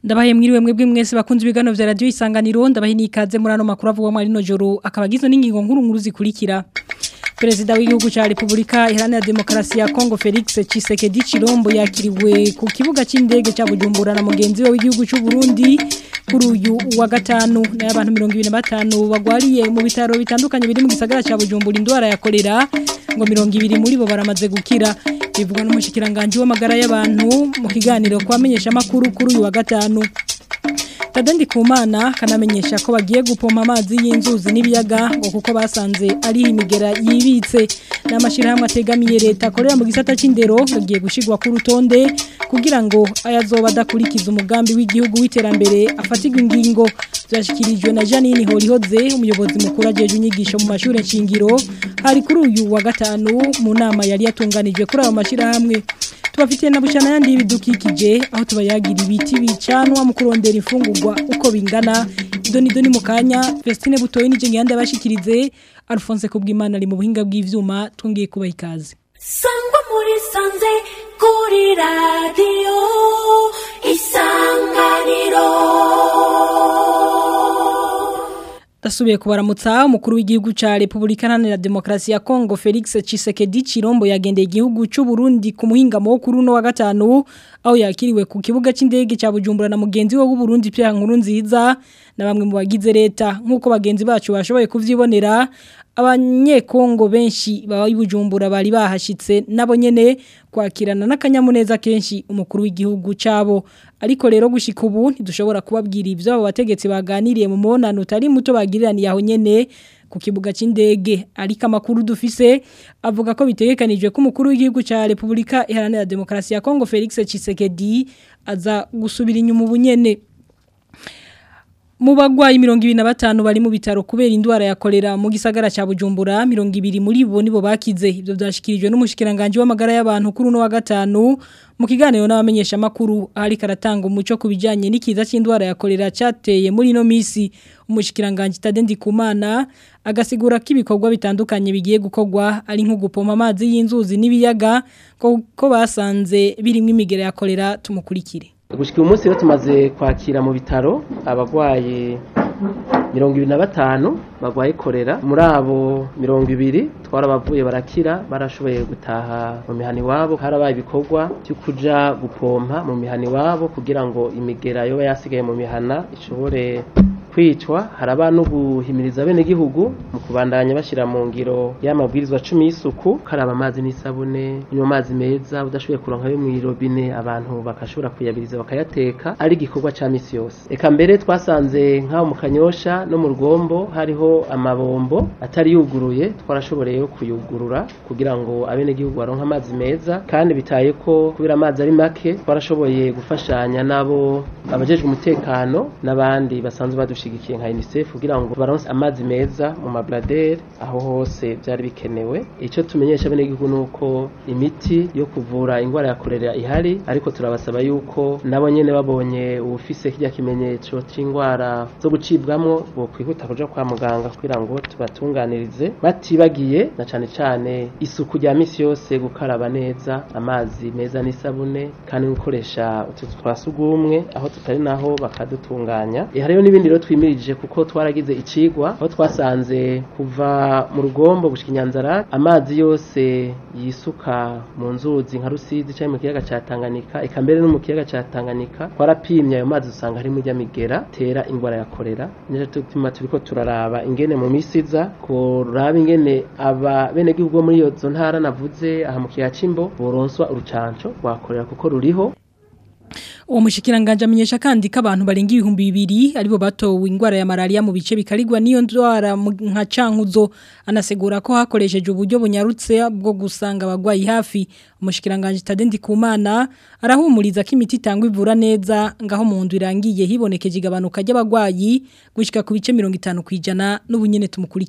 ndabaye mwiriwe mwebwe mwese bakunze ibigano vya radio isanganiro ndabaye nikaze muri ano makuru avugwa muri no joro akabagizwe n'ingingo nkuru nkuru zikurikira Perezida w'igihugu cha Republika Iharanira Demokarasi ya Kongo Felix Tshisekedi Chilombo yakiriwe ku kibuga c'indege ca Bujumbura na mugenzi we w'igihugu c'u Burundi kuri uyu wa gatanu na abantu 25 bagwariye mu bitaro bitandukanye biri mu gisagara ca Bujumbura indwara ya kolera ngo 200 muri bo baramaze gukira bivugwa n'umushikiranganje w'amagara y'abantu mu kiganiro kwamenyesha makuru kuri uyu wa gatanu Tadendi kumana kanamenyesha ko bagiye gupompa amazi y'inzuzi n'ibiyaga ngo kuko basanze ari imigera yibitse n'amashirahamwe ategamiye leta akorera mu gisata c'indero bagiye gushigwa ku rutonde kugira ngo ayazoba adakurikiza umugambi w'igihugu w'iterambere afatirwa ingingo byashyikirijwe na Janine Horihoze umuyobozi mukuru ajeje inyigisho mu mashuri nshingiro hari kuri uyu wa gatanu mu nama yari yatunganijwe kuri ayo mashirahamwe tubafitiye na bucana yandi y'ibidukikije aho tubayagira ibiti bicanwa mu kurondera imfungurwa uko bingana idoni doni mu kanya Vestine Butoyi nije ngiyande abashikirize Alphonse Kubwimana ari mu buhinga bw'ivyuma tungiye kubaha ikaze Sangwa muri sanze kuri radio isanganiro Dasubiye kubaramutsa umukuru w'igihugu ca Republika Iharanira Demokarasi ya Kongo Felix Tshisekedi Chilombo yagendeye igihugu c'u Burundi ku muhinga mo kuri no wa gatanu aho yakiriwe ku kibuga c'indege ca Bujumbura na mugenzi we w'u Burundi Pierre Nkurunziza na bamwe mu bagize leta nkuko bagenzi bacu bashoboye kuvyibonera abanyekongo benshi baba ibujumbura bari bahashitse nabo nyene kwakirana n'akanyamuneza kenshi umukuru w'igihugu cabo ariko rero gushika ubu ntidushobora kubabwira ivyo abo bategetsi baganiriye mu monano utari muto bagiriraniye aho nyene ku kibuga c'indege ariko amakuru dufise avuga ko bitegekanijwe ko umukuru w'igihugu ca Republika Iharanira Demokarasi ya Kongo Felix Tshisekedi aza gusubira inyuma ubunyene mu bagwayi 25 bari mu bitaro kubera indwara ya kolera mu gisagara ca Bujumbura 200 muri bo nibo bakize ivyo byashikirijwe n'umushikiranganje w'amagara y'abantu kuri no wa gatanu mu kiganiro n'abamenyesha makuru ari karatanga umuco kubijanye n'ikiza c'indwara ya kolera cateye muri no misi umushikiranganje Tadendi Kumana agasigura ko ibikorwa bitandukanye bigiye gukorwa ari nko gupoma amazi y'inzuzi n'ibiyaga ko, ko basanze birimo imigera ya kolera tumukurikire gushika uyu munsi rero tumaze kwakira mu bitaro abarwayi mirongo ibiri na batanu barwaye korera muri abo mirongo ibiri twarabavuye barakira barashoboye gutaha mu mihana iwabo harabaye ibikorwa byo kuja gupompa mu mihana iwabo kugira ngo imigera yoba yasigaye mu mihana ishobore kwicwa haraba no guhimiriza bene gihugu mu kubandanya bashira mu ngiro y'amabwirizwa 10 y'isuku karaba amazi n'isabune nyuma amazi meza udashoboye kuronka yo mu robine abantu bakashobora kuyabiriza bakayateka ari gikorwa ca misi yose eka mbere twasanze nkaho mu kanyosha no mu rugombo hariho amabombo atari yuguruye twarashoboreye kuyugurura kugira ngo abene gihugu baronka amazi meza kandi bitaye ko kubera amazi ari make twarashoboye gufashanya nabo abajejwe umutekano n'abandi basanzwe badushigikiye nka UNICEF kugira ngo baronse amazi meza mu mabladere aho hose byari bikenewe icyo tumenyesha bene gihugu nuko imiti yo kuvura indwara ya kolera ihari ariko turabasaba yuko nabo nyene babonye ubufise kirya kimenyetso c'indwara zo gucibwamwo bo kwihuta kuja kwa muganga kugira ngo tubatunganirize batibagiye na cane cane isuku rya misi yose gukaraba neza amazi meza n'isabune kandi gukoresha utuzu twa sugumwe aho tutari naho bakadutunganya e hariyo n'ibindi rero twimirije kuko twaragize icigwa aho twasanze kuva mu rugombo gushika inyanzara amazi yose yisuka mu nzuzi nka rusizi cyangwa mu kiyaga ca Tanganyika eka mbere no mu kiyaga ca Tanganyika twarapimye ayo mazi usanga harimo ijya migera tera indwara ya kolera nije tutuma turiko turaraba ingene mu misiza kuraba ingene aba bene gihugu muri iyo zo ntara navuze aha mu kiyaga cimbo boronswa urucanco rwa kolera kuko ruriho uwo mushikiranganje amenyesha kandi ko abantu barenga ibihumbi bibiri aribo batowe indwara ya malaria mu bice bikarigwa n'iyo ndwara nka cankuzo anasegura ko hakoresheje uburyo bunyarutse bwo gusanga abagwayi hafi umushikiranganje Tadendi Kumana arahumuriza ko imiti itangwa ivura neza ngaho mu ndu irangiye hibonekeje igabanuka ry'abagwayi gushika ku bice 50 kwijana n'ubunyene tumukurikire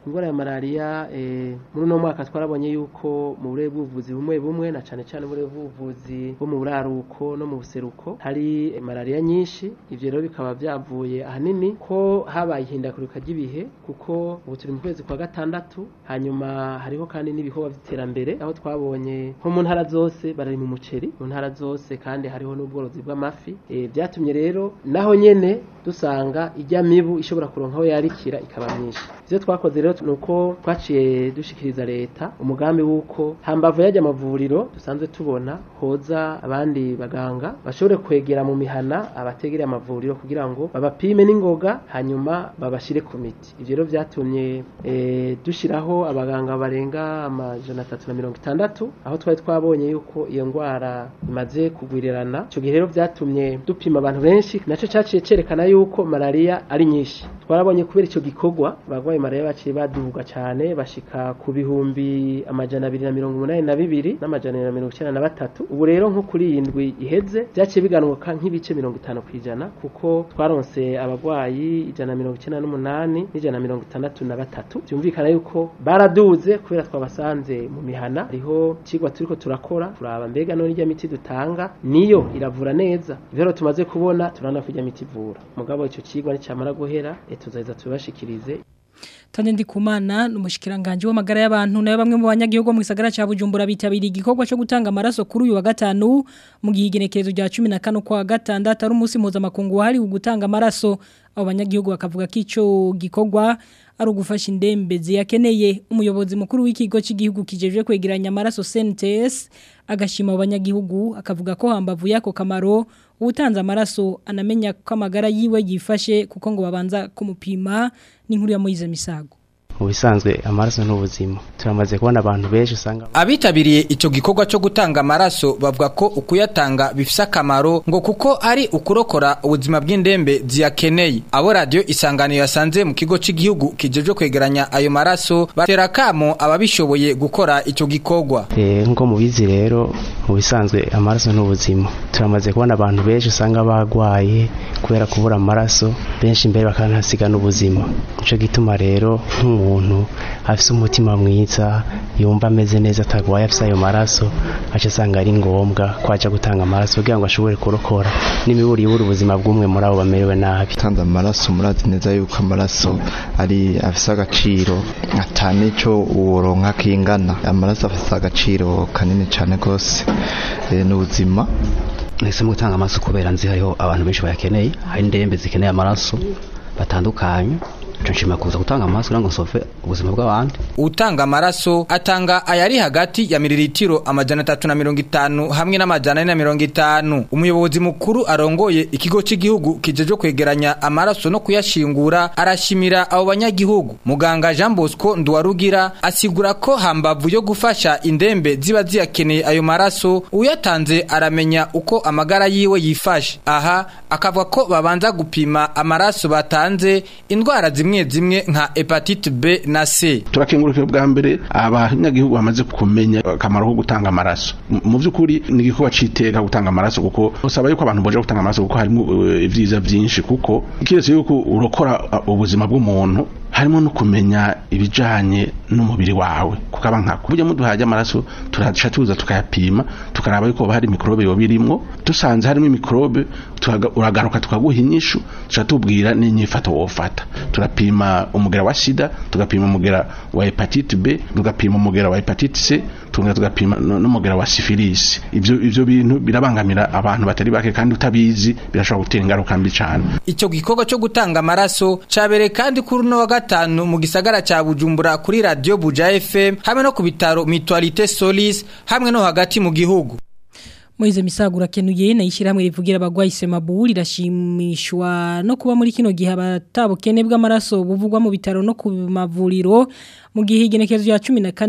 indwara ya malariya eh, muri uno mwaka twarabonye yuko mu burere bw'ubuvuzi bumwe bumwe na cane cane uburere bw'ubuvuzi bwo mu buraruko no mu buseruko hari eh, malariya nyinshi ivyo rero bikaba vyavuye ahanini ko habaye ihindagurika ry'ibihe kuko ubu turi mu kwezi kwa gatandatu hanyuma hariho kandi n'ibikorwa vy'iterambere aho twabonye nko mu ntara zose barari mu muceri mu ntara zose kandi hariho n'ubworozi bw'amafi eh, vyatumye rero naho nyene dusanga ijya mibu ishobora kuronka aho yarikira ikaba myinshi ivyo twakoze rero nuko twaciye dushikiriza leta umugambi w'uko hambavu yajya amavuriro dusanzwe tubona hoza abandi baganga bashobore kwegera mu mihana abategereye amavuriro kugira ngo babapime n'ingoga hanyuma babashire ku miti ivyo rero vyatumye eh, dushiraho abaganga barenga amajana atatu na mirongo itandatu aho twari twabonye yuko iyo ngwara imaze kugwirirana ico gihe rero vyatumye dupima abantu benshi naco caciye cerekana yuko malaria ari nyinshi twarabonye kubera ico gikorwa abagwayi malaria baciye baduga cane bashika ku bihumbi amajana abiri na mirongo umunani na bibiri n'amajana abiri na mirongo icenda na batatu ubu rero nko kuri iyi ndwi iheze vyaciye biganuka nk'ibice mirongo itanu kw'ijana kuko twaronse abagwayi ijana na mirongo icenda n'umunani n'ijana na mirongo itandatu na batatu vyumvikana yuko baraduze kubera twabasanze mu mihana hariho icigwa turiko turakora turaba mbega none irya miti dutanga niyo iravura neza ivyo rero tumaze kubona turabona ko irya miti ivura mugabo ico cigwa nicamara guhera eh, tuzaheza tubibashikirize Tande ndikumana n'umushikiranganje w'amagara y'abantu nayo bamwe mu banyagihugu mu gisagara ca Bujumbura bitabiriye igikorwa cyo gutanga amaraso kuri uyu wa gatanu mu gihe igenekerezo rya 15 kwa gatandatu ari umunsi mpuzamakungu wahari gutanga amaraso abo banyagihugu bakavuga ko ico gikorwa ari ugufasha indembe ziyakeneye umuyobozi mukuru w'ikigo cy'igihugu kijeje kwegeranya amaraso CNTS agashima abo banyagihugu akavuga ko hambavu yako kamaro utanze amaraso anamenya ko amagara yiwe yifashe kuko ngo babanza kumupima n'inkuru ya Moize Misago mu bisanzwe amaraso n'ubuzima turamaze kubona abantu benshi usanga abitabiriye icyo gikorwa cyo gutanga amaraso bavuga ko ukuyatanga bifise akamaro ngo kuko ari ukurokora ubuzima bw'indembe ziyakeneye abo radiyo isanganiro yasanze mu kigo cy'igihugu kijeje kwegeranya ayo maraso batera kamo ababishoboye gukora icyo gikorwa Eh, nk'uko mubizi rero mu bisanzwe amaraso n'ubuzima turamaze kubona abantu benshi usanga bagwaye kubera kubura amaraso benshi mbere bakanahasiga n'ubuzima nico gituma rero nk'umuntu afise umutima mwiza yumva ameze neza atagwaye afise ayo maraso aca asanga ari ngombwa ko aja gutanga amaraso kugira ngo ashobore kurokora n'imiburi ibura ubuzima bw'umwe muri abo bamerewe nabi gutanga amaraso murazi neza yuko amaraso ari afise agaciro atani ico uworonka kingana amaraso afise agaciro kanini cane gose eh, n'ubuzima nahisemo gutanga amaraso kubera nzi hariho abantu benshi bayakeneye hari indembe zikeneye amaraso batandukanye nco nshima kuza gutanga amaraso kugira ngo nsove ubuzima bw'abandi utanga amaraso atanga ayari hagati ya miliritiro amajana atatu na mirongo itanu hamwe n'amajana ane na mirongo itanu umuyobozi mukuru arongoye ikigo cy'igihugu kijeje kwegeranya amaraso no kuyashingura arashimira abo banyagihugu muganga jean bosco nduwarugira asigura ko hambavu yo gufasha indembe ziba ziyakeneye ayo maraso uyatanze aramenya uko amagara yiwe yifashe aha akavuga ko babanza gupima amaraso batanze indwara zimwe zimwe nka hepatite b na c turakengurukira bwa mbere abanyagihugu bamaze kumenya akamaro ko gutanga amaraso M- mu by'ukuri ni igikorwa c'iteka gutanga amaraso kuko usaba yuko abantu boje gutanga amaraso kuko harimo uh, ivyiza vyinshi kuko kiretse yuko urokora uh, ubuzima bw'umuntu harimo no kumenya ibijanye n'umubiri wawe kukaba nkako burya muduhaje amaraso turaca tuza tukayapima tukaraba yuko hari mikrobe yo birimwo dusanze harimo mikrobe tuhaga- uragaruka tukaguha inyishu tuca tubwira n'inyifato wofata turapima umugera wa sida tugapima umugera wa hepatite B tugapima umugera wa hepatite C tugenda tugapima no- n'umugera wa syphilis ivyo ivyo bintu birabangamira abantu batari bake kandi utabizi birashobora gutera ingaruka mbi cane icyo gikorwa cyo gutanga amaraso cyabereye kandi kuri uno wa gatanu mu gisagara cya bujumbura kuri radiyo buja fm hamwe no ku bitaro mituwarite solis hamwe no hagati mu gihugu Moize Misago urakenuye na ishyirahamwe rivugira abagwayi Semabu rirashimishwa no kuba muri kino gihe abatabukene bw'amaraso buvugwa mu bitaro no ku mavuriro mu gihe igenekerezo ya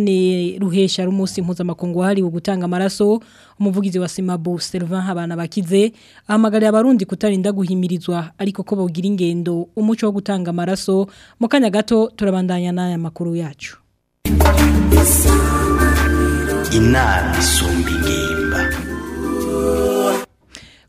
14 ruhesha rumunsi mpuzamakungu hari gutanga amaraso umuvugizi wa Semabu Sylvain Habana bakize ahamagariye abarundi kutarinda guhimirizwa ariko ko bogira ingendo umuco wo gutanga amaraso mu kanya gato turabandanya n'aya makuru yacu inama isumba ingimba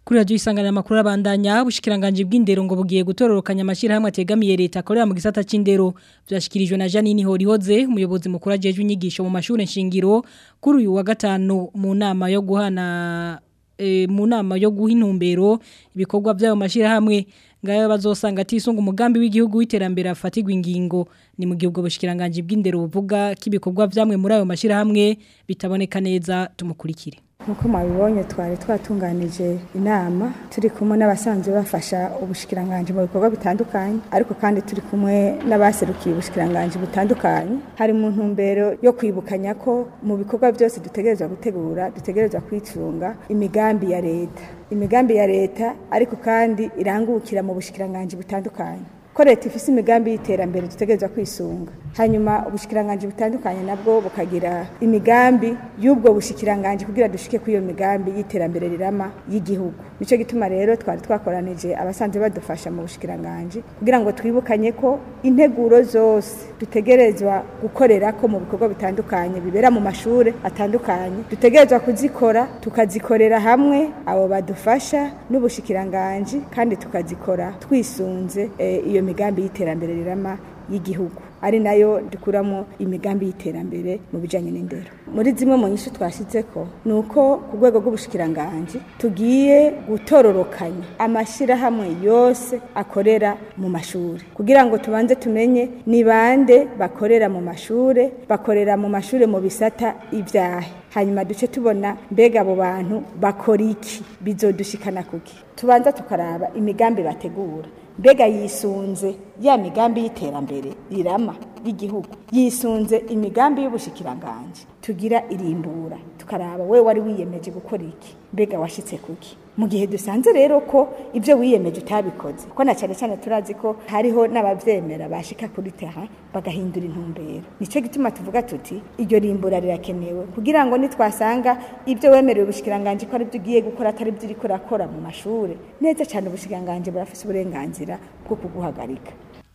Kuri radio isangana makuru abandanya bushikiranganje bw'indero ngo bugiye gutororokanya amashira hamwe ategamiye leta akorera mu gisata c'indero byashikirijwe na Janine Horihoze umuyobozi mukuru ajeje inyigisho mu mashuri nshingiro kuri uyu wa gatanu mu nama yo guhana e, mu nama yo guha intumbero ibikorwa by'ayo mashira hamwe ngayo bazosanga atisunga umugambi w'igihugu w'iterambere afatirwa ingingo ni mu gihugu bushikiranganje bw'indero buvuga kibikorwa byamwe muri ayo mashira hamwe bitaboneka neza tumukurikire nkuko mwabibonye twari twatunganije inama turi kumwe n'abasanzwe bafasha ubushikiranganje mu bikorwa bitandukanye ariko kandi turi kumwe n'abaserukiye ubushikiranganje butandukanye hari mu ntumbero yo kwibukanya ko mu bikorwa byose dutegerezwa gutegura dutegerezwa kwicunga imigambi ya leta imigambi ya leta ariko kandi irangukira mu bushikiranganje butandukanye ko leta ifise imigambi y'iterambere dutegerezwa kwisunga hanyuma ubushikiranganje butandukanye nabwo bukagira imigambi y'ubwo bushikiranganje kugira dushike kuri iyo migambi y'iterambere rirama y'igihugu nico gituma rero twari twakoranije abasanzwe badufasha mu bushikiranganje kugira ngo twibukanye ko integuro zose dutegerezwa gukorera ko mu bikorwa bitandukanye bibera mu mashure atandukanye dutegerezwa kuzikora tukazikorera hamwe abo badufasha n'ubushikiranganje kandi tukazikora twisunze e, iyo migambi y'iterambere rirama y'igihugu ari nayo dukuramo imigambi y'iterambere mu bijanye n'indero muri zimwe mu nyishu twashyize ko ni uko ku rwego rw'ubushikiranganje tugiye gutororokanya amashyirahamwe yose akorera mu mashuri kugira ngo tubanze tumenye ni bande bakorera mu mashuri bakorera mu mashuri mu bisata ibyahe hanyuma duce tubona mbega abo bantu bakora iki bizodushikana kuki tubanza tukaraba imigambi bategura mbega yisunze ya migambi y'iterambere rirama y'igihugu yisunze imigambi y'ubushikiranganje tugira irimbura tukaraba we wari wiyemeje gukora iki mbega washitse kuki mu gihe dusanze rero ko ibyo wiyemeje utabikoze ko na cyane cyane turazi ko hariho n'abavyemera bashika kuri terrain bagahindura intumbero nico gituma tuvuga tuti iryo rimbura rirakenewe kugira ngo nitwasanga ibyo wemerewe ubushikiranganje ko ari byo ugiye gukora atari byo uriko urakora mu mashure neza cyane ubushikiranganje burafise uburenganzira bwo kuguhagarika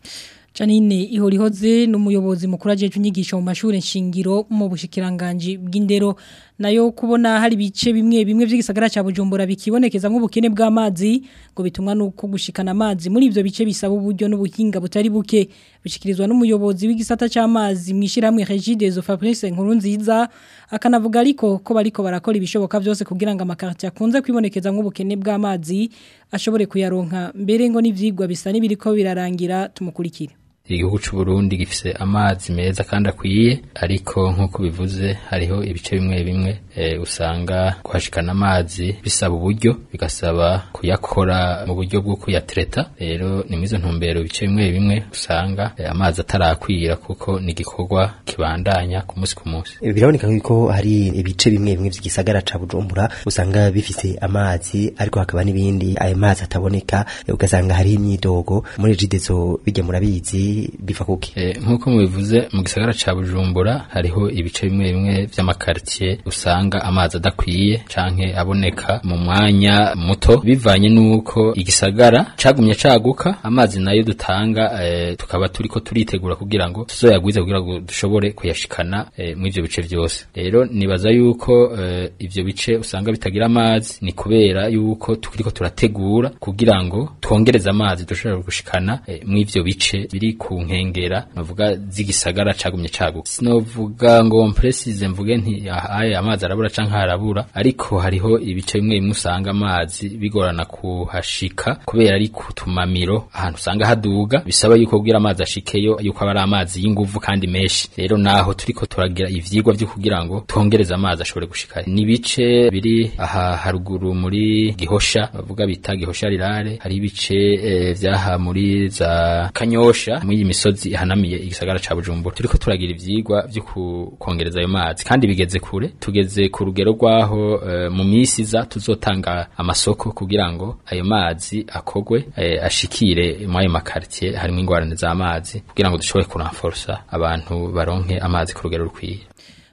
Janine ihorihoze n'umuyobozi mukuru ajeje inyigisho mu mashuri nshingiro mu bushikiranganje bw'indero nayo kubona hari bice bimwe bimwe by'igisagara ca Bujumbura bikibonekeza nk'ubukene bw'amazi ngo bitumwa nuko gushikana amazi muri ivyo bice bisaba uburyo n'ubuhinga butari buke bishikirizwa n'umuyobozi w'igisata c'amazi mwishiramwe Regideso Fabrice Nkurunziza akanavuga ariko ko bariko barakora ibishoboka byose kugira ngo amakarti akunze kwibonekeza nk'ubukene bw'amazi ashobore kuyaronka mbere ngo n'ivyigwa bisa n'ibiriko birarangira tumukurikire igihugu cy'u Burundi gifise amazi meza kandi akwiye ariko nk'uko bivuze hariho ibice bimwe bimwe e, usanga kuhashikana amazi bisaba uburyo bigasaba kuyakora mu buryo bwo kuyatreta rero ni mwizo ntumbero bice bimwe bimwe usanga e, amazi atarakwira kuko ni igikorwa kibandanya ku munsi ku munsi biraboneka ko hari ibice bimwe bimwe by'igisagara ca Bujumbura usanga bifise amazi ariko hakaba n'ibindi ayo mazi ataboneka ugasanga hari imyidogo muri jidezo bijya murabizi biva kuki e, nkuko mubivuze mu gisagara ca Bujumbura hariho ibice bimwe bimwe vy'amakartier usanga amazi adakwiye canke aboneka mu mwanya muto bivanye nuko igisagara cagumye caguka amazi nayo dutanga e, tukaba turiko turitegura kugira ngo tuzoyagwize kugira ngo dushobore kuyashikana e, mu ivyo bice vyose rero nibaza yuko e, ivyo bice usanga bitagira amazi ni kubera yuko turiko turategura kugira ngo twongereze amazi dushobora gushikana e, mu ivyo bice biri ku nkengera navuga z'igisagara cagumye caguka sinovuga ngo mpresize mvuge nti ahaye amazi arabura canke harabura ariko hariho ibice bimwe bimwe usanga amazi bigorana kuhashika kubera ari ku tumamiro ahantu usanga haduga bisaba yuko kugira amazi ashikeyo yuko aba ari amazi y'inguvu kandi menshi rero naho turiko turagira ivyigwa vyo kugira ngo twongereze amazi ashobore gushika ni ibice biri aha haruguru muri gihosha bavuga bita gihosha rirare hari ibice e, vyaha muri za kanyosha muri iyi misozi ihanamiye igisagara ca Bujumbura turiko turagira ivyigwa vyo kongereza ayo mazi kandi bigeze kure tugeze ku rugero rwaho uh, mu misi za tuzotanga amasoko kugira ngo ayo mazi akogwe uh, ashikire mu ayo makartier harimo ingwarane z'amazi kugira ngo dushobore kuranforsa abantu baronke amazi ku rugero rukwiye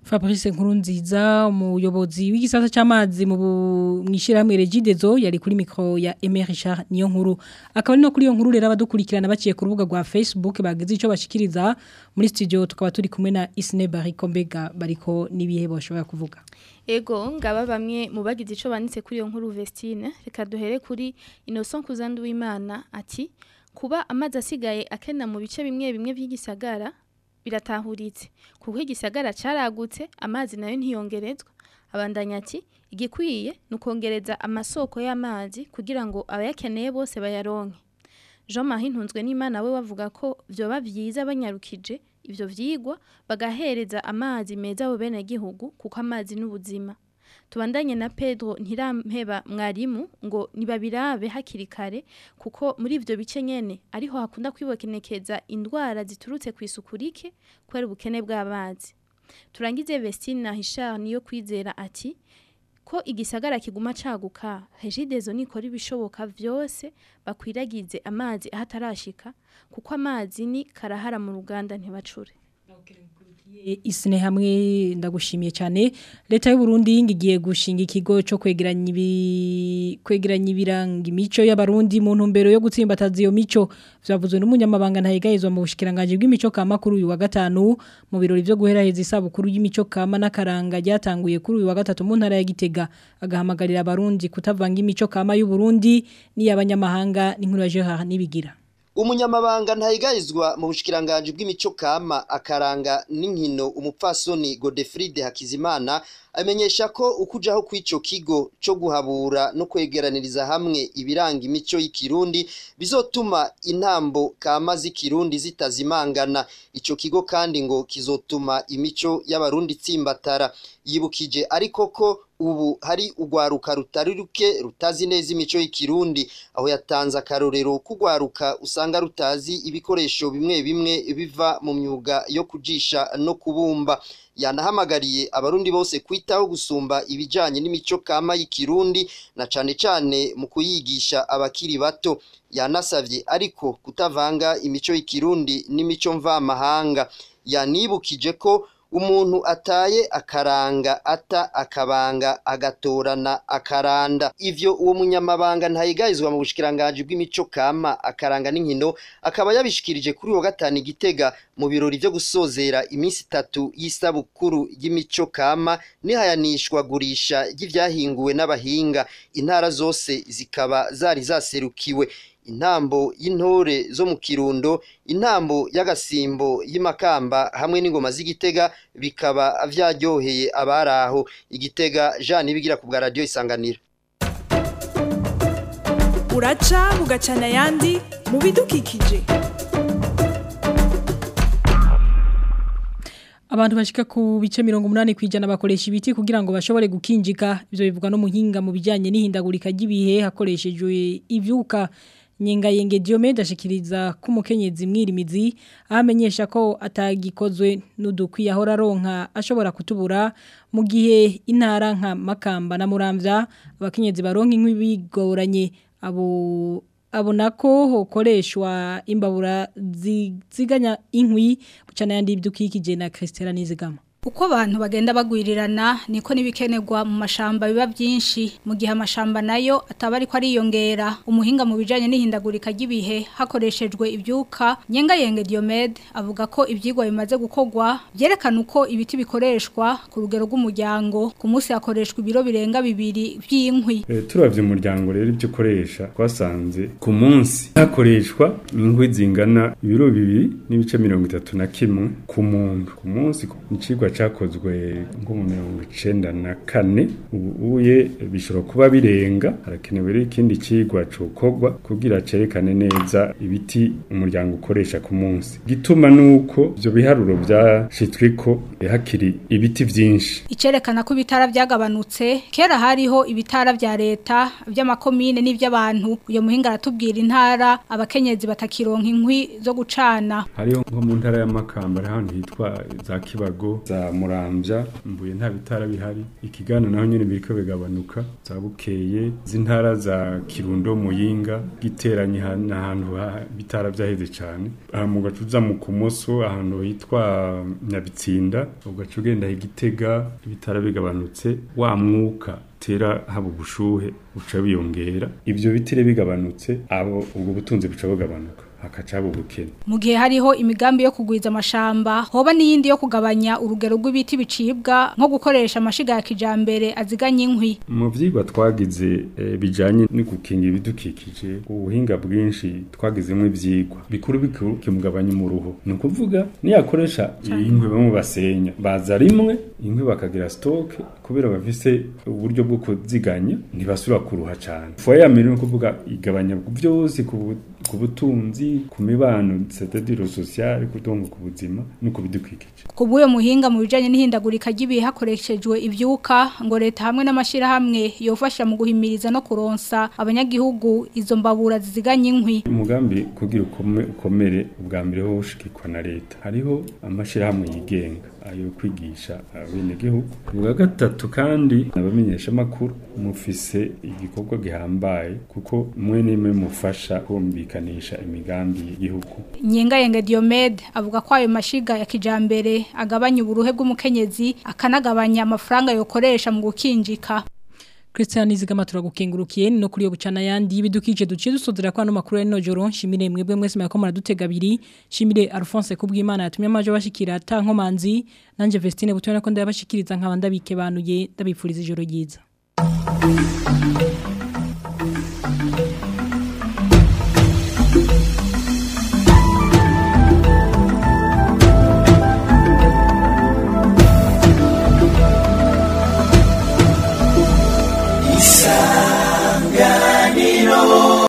Fabrice Nkurunziza umuyobozi w'igisata cy'amazi mu mwishirahamwe Regidezo yari kuri micro ya Emery Richard niyo nkuru akaba no kuri iyo nkuru rero abadukurikirana baciye ku rubuga rwa Facebook bagize ico bashikiriza muri studio tukaba turi kumwe na Isne Bariko Mbega bariko nibihe boshobora kuvuga Ego ngaba bamwe mu bagize ico banditse kuri iyo nkuru Vestine reka duhere kuri Innocent Kuzandu w'Imana ati kuba amazi asigaye akena mu bice bimwe bimwe by'igisagara biratahuritse kuko igisagara caragutse amazi nayo ntiyongerezwa abandanya ati igikwiye nukongereza amasoko y'amazi kugira ngo abayakeneye bose bayaronke Jean Marie Ntunzwe n'Imana we bavuga ko vyoba vyiza banyarukije ivyo vyigwa bagahereza amazi meza abo bene gihugu kuko amazi n'ubuzima tubandanye na Pedro ntirampeba mwarimu ngo nibabirabe hakiri kare kuko muri ivyo bice nyene ariho hakunda kwibokenekeza indwara ziturutse ku isuku rike kubera ubukene bw'amazi turangize Vestine na Richard niyo kwizera ati ko igisagara kiguma caguka Regidezo nikora ibishoboka vyose bakwiragize amazi ahatarashika kuko amazi ni karahara mu ruganda ntibacure isine hamwe ndagushimiye cyane leta y'u Burundi ngigiye gushinga ikigo cyo kwegeranya ibi kwegeranya ibiranga imico y'abarundi mu ntumbero yo gutsimbataza iyo mico byavuzwe n'umunyamabanga ntayigayizwa mu bushikiranganje bw'imico kama kuri uyu wa gatanu mu birori byo guheraheza isabukuru y'imico kama n'akaranga ryatanguye kuri uyu wa gatatu mu ntara ya Gitega agahamagarira abarundi kutavanga imico kama y'u Burundi n'iy'abanyamahanga n'inkuru ya Gerard nibigira umunyamabanga ntayigayizwa mu bushikiranganje bw'imico kama akaranga n'inkino umupfasoni Godefride Hakizimana amenyesha ko ukujaho kw'ico kigo cyo guhabura no kwegeraniriza hamwe ibiranga imico y'ikirundi bizotuma intambo kama z'ikirundi zitazimangana ico kigo kandi ngo kizotuma imico y'abarundi tsimbatara yibukije ariko ko ubu hari urwaruka rutari ruke rutazi neza imico y'ikirundi aho yatanze akarorero k'urwaruka usanga rutazi ibikoresho bimwe bimwe biva mu myuga yo kujisha no kubumba yanahamagariye abarundi bose kwitaho gusumba ibijanye n'imico kama y'ikirundi na cane cane mu kuyigisha abakiri bato yanasavye ariko kutavanga imico y'ikirundi n'imico mvamahanga yanibukije ko umuntu ataye akaranga ata akabanga agatorana akaranda ivyo uwo munyamabanga ntayigayizwa mu bushikiranganje bw'imico kama akaranga n'inkino akaba yabishikirije kuri uwo gatanu igitega mu birori vyo gusozera iminsi itatu y'isabukuru y'imico kama nihayanishwa gurisha ry'ivyahinguwe n'abahinga intara zose zikaba zari zaserukiwe intambo y'intore zo mu kirundo intambo y'agasimbo y'imakamba hamwe n'ingoma z'igitega bikaba vyaryoheye abaraho igitega Jean Nibigira ku bwa radio isanganiro uraca bugacana yandi mu bidukikije Abantu bashika ku bice 180 kwijana bakoresha ibiti kugira ngo bashobore gukinjika ivyo bivugwa no muhinga mu bijanye n'ihindagurika ry'ibihe hakoreshejwe ivyuka Nyenga yenge Diomede ashikiriza ko umukenyezi mwirimizi amenyesha ko atagikozwe n'udukwi yahora ronka ashobora kutubura mu gihe intara nka Makamba na Muramvya abakenyezi baronka inkwi bigoranye abo abona ko hokoreshwa imbabura ziganya inkwi bucana yandi ibidukikije na Christela Nizigama Uko abantu bagenda bagwirirana niko nibikenerwa mu mashamba biba byinshi mu gihe amashamba nayo ataba ariko ariyongera umuhinga mu bijanye n'ihindagurika ry'ibihe hakoreshejwe ibyuka nyenga yenge Diomede avuga ko ibyigwa bimaze gukogwa byerekana uko ibiti bikoreshwa ku rugero rw'umuryango ku munsi hakoreshwa ibiro birenga bibiri by'inkwi e, turavye umuryango rero ibyo ukoresha twasanze ku munsi hakoreshwa inkwi zingana ibiro bibiri n'ibice mirongo itatu na kimwe ku muntu ku munsi icigwa cyakozwe nko mu mirongo icenda na kane ubu uye bishobora kuba birenga harakenewe rero ikindi cigwa cokogwa kugira cerekane neza ibiti umuryango ukoresha ku munsi gituma nuko ivyo biharuro vyashitsweko hakiri ibiti vyinshi icerekana ko ibitara byagabanutse kera hariho ibitara vya leta vy'amakomine n'ivy'abantu uyo muhinga aratubwira intara abakenyezi batakironka inkwi zo gucana hariho nko mu ntara y'amakamba hari ahantu hitwa za kibago za za Muramvya mbuye nta bitara bihari ikigana naho nyene biriko bigabanuka za bukeye z'intara za Kirundo Muyinga giteranye ahantu bitara vyaheze cane aha mu gacuza mu kumoso ahantu hitwa Nyabitsinda ugaca ugenda igitega ibitara bigabanutse wa mwuka tera haba ubushuhe buca biyongera ivyo bitire bigabanutse abo ubwo butunzi buca bugabanuka hakacaba ubukene mu gihe hariho imigambi yo kugwiza amashamba hoba n'iyindi yo kugabanya urugero rw'ibiti bicibwa nko gukoresha amashiga ya kijambere aziganya inkwi mu vyigwa twagize e, bijanye no gukinga ibidukikije ubuhinga bwinshi twagizemo ivyigwa bikuru bikuru kimugabanya umuruho ni ukuvuga niyakoresha inkwi bamwe basenya baza rimwe inkwi bakagira stock kubera bafise uburyo bwo kuziganya ntibasubira kuruha cyane foya ya mbere ni ukuvuga igabanya byose ku butunzi ku mibano c'est-à-dire social kudongo ku buzima no ku bidukikije kubuye muhinga mu bijanye n'ihindagurika ry'ibihe hakoreshejwe ivyuka ngo leta hamwe n'amashira hamwe yofasha mu guhimiriza no kuronsa abanyagihugu izo mbabura ziziganya inkwi umugambi kugira ukomere ubwa mbere ho ushikikwa na leta hariho amashira hamwe yigenga ayo kwigisha abenegihugu ubwa gatatu kandi nabamenyesha makuru mufise igikorwa gihambaye kuko mwe nimwe mufasha kumvikanisha imigambi y'igihugu Nyenga Yenge Diomede avuga ko ayo mashiga ya kijambere agabanya uburuhe bw'umukenyezi akanagabanya amafaranga yokoresha mu gukinjika Christian Nizigama turagukengurukiye no kuri yo bucana yandi bidukije duciye dusodera kwa no makuru ya nojoro shimire mwebwe mwese mwako muradutega abiri shimire Alphonse kubw'Imana yatumye amaje bashikira ta nkomanzi nanje Vestine butone ko ndabashikiriza nkabanda bikebanuye ndabipfuriza ijoro ryiza